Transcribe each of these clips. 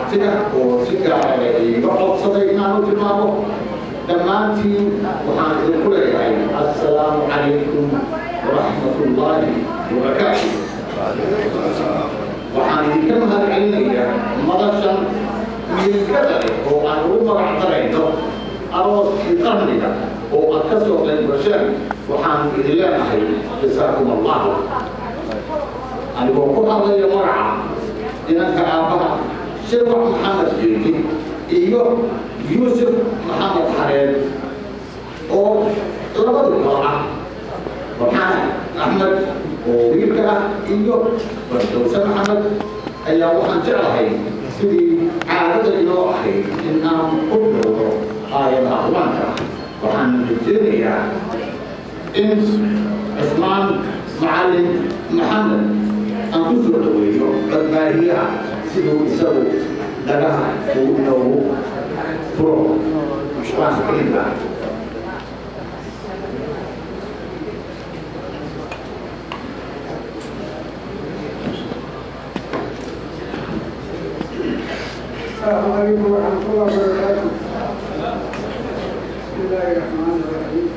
abtiga oo si gaara iiga codsaday inaanu tilmaamo dhammaantiin waxaan idinku leeyahay assalaamu calaykum waraxmat ullaahi wabarakaatu waxaan idinka mahad celinayaa madashan miilgada leh oo aan ugu magac darayno arooskii qarniga oo aad ka soo qayb gasheen waxaan idin leenahay jasaakum allahu anigoo ku hadlaya magaca inanka aabbaha shirwac maxamed jeedi iyo yuusuf maxamed xareed oo labadu kala ah farxaan axmed oo wiilka ah iyo bardowse maxamed ayaa waxaan jeclahay sidii caadada inoo ahayd in aan ku dhowro aayadaha qur-aanka waxaan rajeynayaa in cismaan macallin maxamed aan ku soo dhaweeyo badbaadiyaha siduu isagu dhagaha uu inoogu furo qur-aanka kariimka السلام عليكم ورحمة الله وبركاته بسم الله الرحمن الرحيم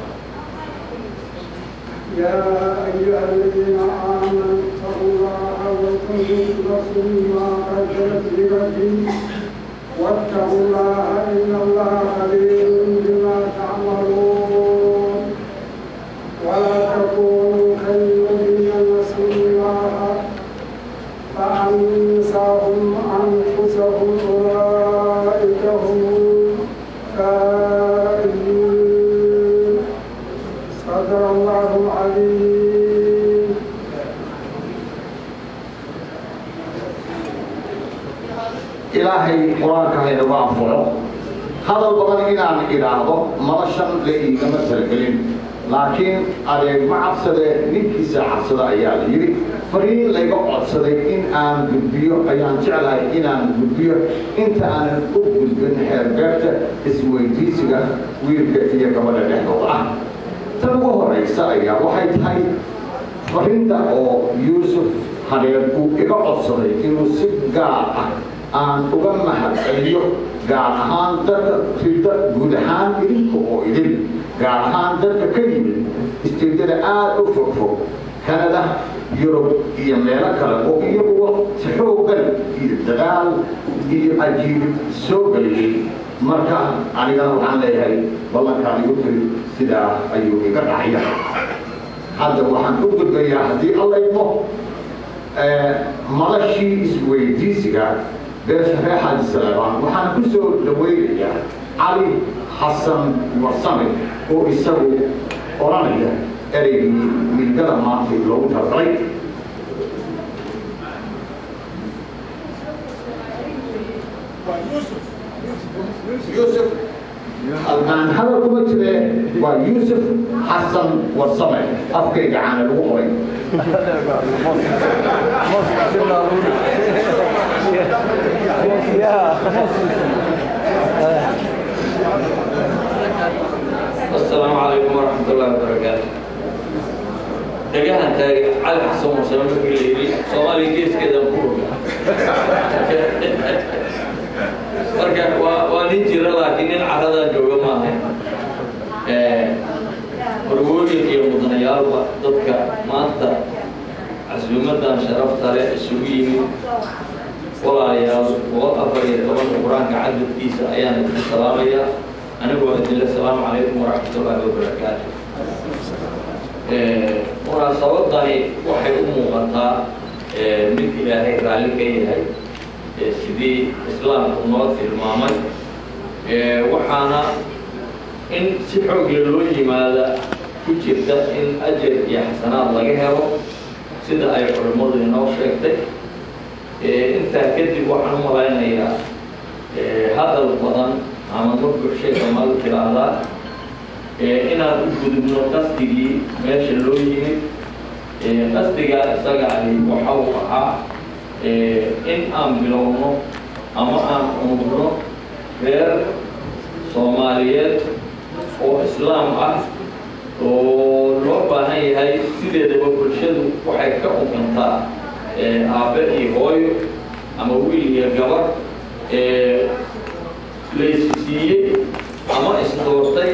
يا أيها الذين آمنوا اتقوا الله ولتنظر نفس ما قدمت لغد واتقوا الله إن الله خبير بما تعملون ولا تكونوا كالذين نسوا الله فأنساهم أنفسهم أولئك هم الكائدون صدق الله العليم ilaahay qur-aanka haynagu anfaco hadal badan inaan idhaahdo madashan la iigama talagelin laakiin adeeg ma cabsade ninkiisa cabsada ayaa la yidhi fariin layga codsaday in aan gudbiyo ayaan jeclahay inaan gudbiyo inta aanan u gudbin xeerbeerta isweydiisiga wiilka iyo gabadha dhexdooda ah tan ugu horaysa ayaa waxay tahay fariinta oo yuusuf hadeer uu iga codsaday inuu si gaar ah aan uga mahad celiyo gaar ahaan dadka rida guud ahaan idinka oo idin gaar ahaan dadka ka yimid isteedyada aada u fogfog kanada yurub iyo meelo kale oo iyaguwa si xooggan iyo dadaal iyo ajiibid soo geliyey marka anigana waxaan leeyahay ballankaan igu tiri sidaa ayuu iga dhacaya hadda waxaan u gudbayaa haddii alla imo madashii isweydiisiga beesha reer xaaji saleebaan waxaan ku soo dhaweynayaa cali xasan warsame oo isagu odhanaya ereygii milgada maanta loogu talagalay yuusuf halkaan hadal kuma jire waa yuusuf xasan warsame afkayga caana lagu qoray السلام عليكم ورحمة الله وبركاته دقاها تاجي على حسن وسلم في الليل صومالي كيس كذا بقول marka waa waa nin jira laakiin nin caradan jooga maaha warwooyinka iyo mudanayaalba dadka maanta casuumadan sharafta leh isugu yimid walaalayaal boqol afar iyo tobanka qur-aanka cadadkiisa ayaan idin salaamayaa anigoo idinle asalaamu calaykum waraxmatullaahi wabarakaatu munaasabadani waxay u muuqataa mid ilaahay raalli ka yahay sidii islaamku noo tilmaamay waxaana in si xoogle loo yimaada ku jirta in ajar iyo xasanaad laga helo sida ay culimmadu inoo sheegtay intaa kadib waxaan u malaynayaa hadal badan ama marku shay soomaali tiraahdaa inaan u gudubno qasdigii meesha loo yimid qasdigaa isaga ahi waxa uu ahaa in aan bilowno ama aan unugno reer soomaaliyeed oo islaam ah oo loo baahan yahay sideedaba bulshadu waxay ka ukantaa aabbe iyo hooyo ama wiil iyo gabar laysiiyey ama isdoortay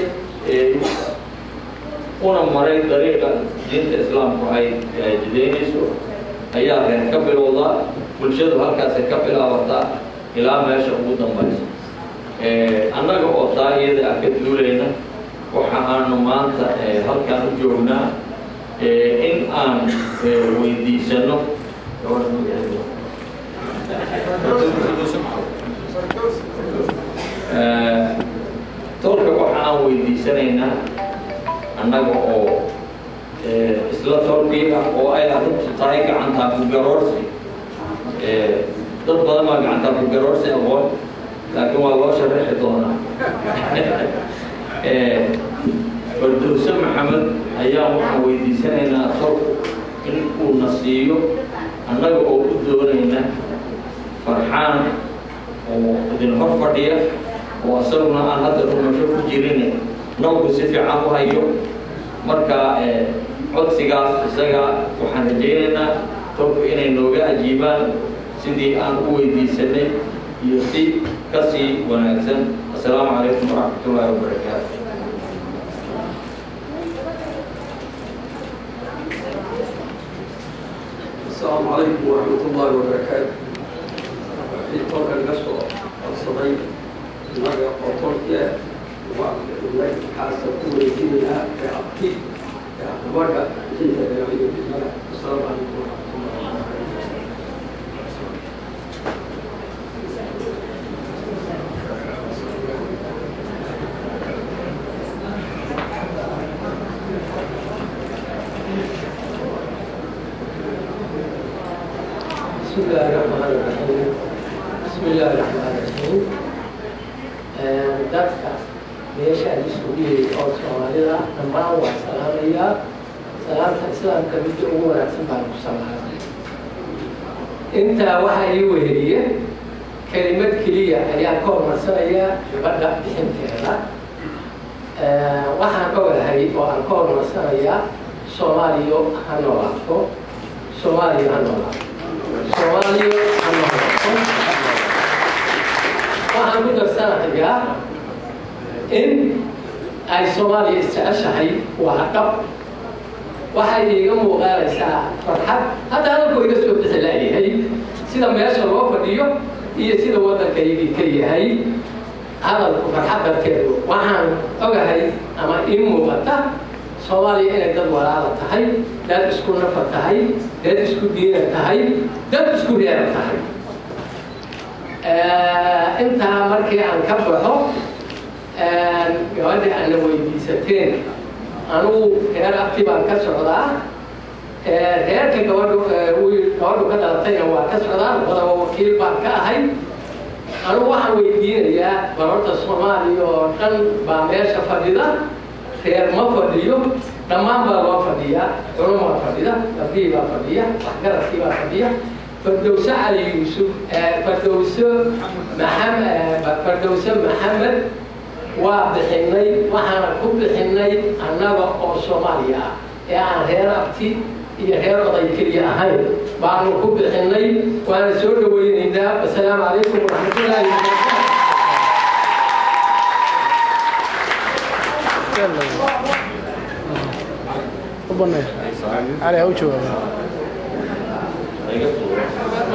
una maray dariiqa diinta islaamku ay jidaynayso ayaa reer ka bilowdaa bulshadu halkaasay ka bilaabataa ilaa meesha ugu dambaysa annaga oo taa iyada ah ka duulayna waxa aanu maanta halkaan u joognaa in aan weydiisano tolka waxa aan weydiisanaynaa annaga oo isla tolkii ah oo ay arrintu tahay gacantaa ku garoorsi dad badan baa gacantaa ku garoorsi aqoon laakiin waa loo sharaxi doonaa fardowse maxamed ayaa waxaan weydiisanaynaa tolku in uu na siiyo annaga oo u doonayna farxaan oo idin hor fadhiya oo asaguna aan hadda rumasho ku jirin nawgu si fiican u hayo marka codsigaas isaga waxaan rajaynaynaa tolku inay nooga ajiibaan sidii aan u weydiisanay iyo si ka sii wanaagsan assalaamu calaykum waraxmat ullaahi wabarakaatu السلام عليكم ورحمة الله وبركاته في طرق القصر الصديق مرة وطرق ومن حاسة كوري كمنا كأبتي كأبوكا سنة بيعيد السلام عليكم ورحمة الله وبركاته بسم الله الرحمن الرحيم بسم الله الرحمن الرحيم dadka meesha isugu yiri oo soomaalida dhammaan waa salaamayaa salaamta islaamka midda ugu wanaagsan baan ku salaamay intaa waxaa ii weheliye kelimad keliya ayaan ka hormarsanaya gabadha bixinteeda waxaan ogahay oo aan ka hormarsanayaa soomaaliya ha noolaato soomaaliya ha noolaato soomaaliya ha noolaato waxaan ku darsanayaa in ay soomaaliya isjeceshahay waa dhab waxay iiga muuqaanaysaa farxad hadda hadalku iga soo bixi laayahay sida meesha loo fadhiyo iyo sida waddankaygii ka yahay hadalku farxad darteedu waxaan ogahay ama ii muuqata soomaaliya inay dad walaala tahay dad isku nafa tahay dad isku diina tahay dad isku reera tahay intaa markii aan ka baxo gabadha aana weydiisateen anugu reer abti baan ka socdaa reerka gabadhu gabadhu ka dhalatayna waa ka socdaa wadaba wakiil baan ka ahay anugu waxaan weydiinayaa barorta soomaaliya oo dhan baa meesha fadhida reer ma fadhiyo dhammaan baa loo fadhiyaa culumaa fadhida gabdhihii baa fadhiya waxgaradkii baa fadhiya fardowse cali yuusuf fardowse maxamed fardowse maxamed waa bixinay waxaana ku bixinay annaga oo soomaaliya ah ee aan reer abti iyo reer oday keliya ahayn baanu ku bixinay waana soo dhaweynaynaa wasalaamu calaykum waraxmatullaahi wabarakaatu علي هو جواب iga tuuro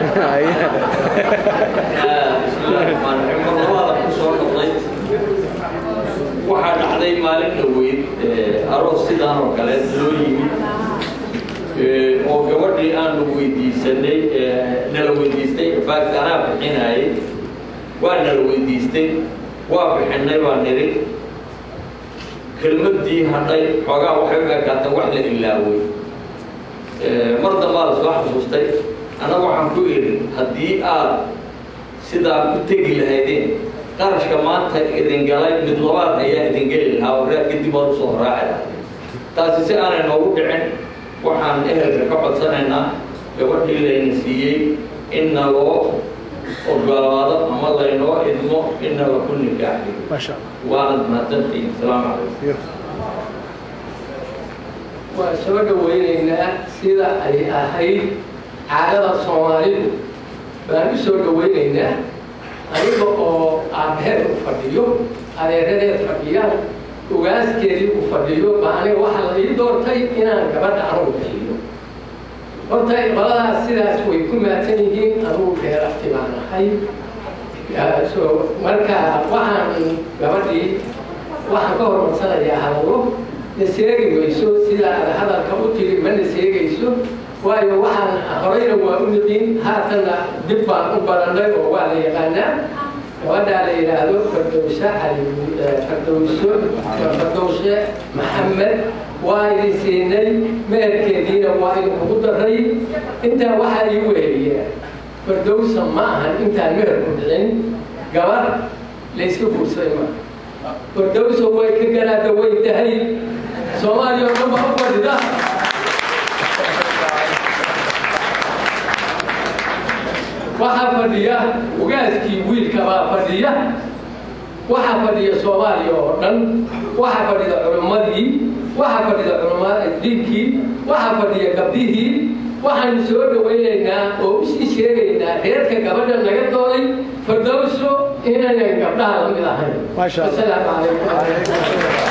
marlabaada ku soo noqday waxaa dhacday maalin dhaweyd aroos sidaan oo kale loo yimid oo gabadhii aanu weydiisanay nala weydiistay infact anaa bixinayay waa nala weydiistay waa bixinay baa niri kelmadii hadhay xoogaa waxay u ekaatay wax la ilaaway mar dambaa la soo xasuustay annaga waxaan ku idhi haddii aad sidaa ku tegi lahaydeen qarashka maanta idin galay mid labaad ayaa idin geli lahaa oo reer kadib ood usoo raaci lahay taasi si aanay noogu dhicin waxaan ehelka ka codsanaynaa gabadhii layna siiyey in naloo ogolaado ama laynoo idmo in nala ku nikaaxiyo ما شاء الله waanad mahadsantihiin asalaamu calaykum beautiful. waa soo dhaweynaynaa sida ay ahayd caadada soomaalidu baan u soo dhaweynaynaa aniga oo aabaheed u fadhiyo adeeradeed fadhiyaan ugaaskeedii u fadhiyo baa aniga waxaa la ii doortay inaan gabadha anugu bixiyo horta qoladaas sidaas way ku maadsan yihiin anugu reer afti baan ahay so marka waxaan gabadhii waxaan ka horumarsanayaa hadallo na seegi weyso sida aad hadalka u tiri ma na seegayso waayo waxaan horeyna waa u nidin haatanna dib baan u barannay oo waa la yaqaanaa gabadhaa la yidhaahdo fardowse cali fardowso fardowshe maxamed waa idin siinay meherkeediina waa idinkugu daray intaa waxaa ii weeliya fardowsa ma ahan intaan meherku dhicin gabar layska guursaday ma fardowsa way ka garaada way tahay soomaaliya oo dhan baa u fadhida waxaa fadhiya ugaaskii wiilka baa fadhiya waxaa fadhiya soomaaliya oo dhan waxaa fadhida culimmadii waxaa fadhida culama diinkii waxaa fadhiya gabdhihii waxaanu soo dhawaynaynaa oo usii sheegaynaa reerka gabadha naga dooday fardowso inayan gabdhaha la mid ahayn asalaamu calaykum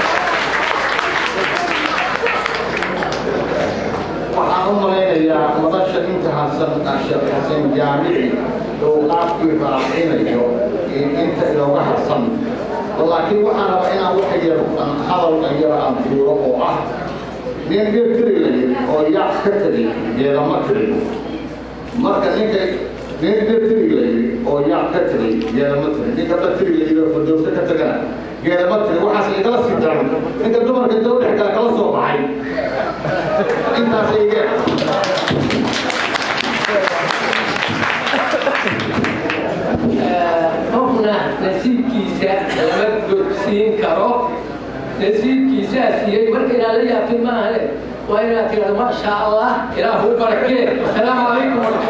waxaan u malaynayaa madasha inta hasan sheekh xasan jaamici uu qaabkii raacinayo inta inooga harsan laakiin waxaan rabaa inaan wax yar hadal yara aan duuro oo ah nin dhir tiri la yiri oo yac ka tiri geedama tiri marka ninka nin dhir tiri la yiri oo yac ka tiri geedama tiri ninka dha tiri la yiri oo fardowse ka tagana geedama tiri waxaas igala sii daran ninka dumarka inta u dhex gala kala soo baxay intaas ige qofna nasiibkiisa lama gogsiin karo nasiibkiisaa siiyey marka inaad la yaabtid maahane waa inaad tirahdo maasha allah ilaahu barakee asalaamu calaykum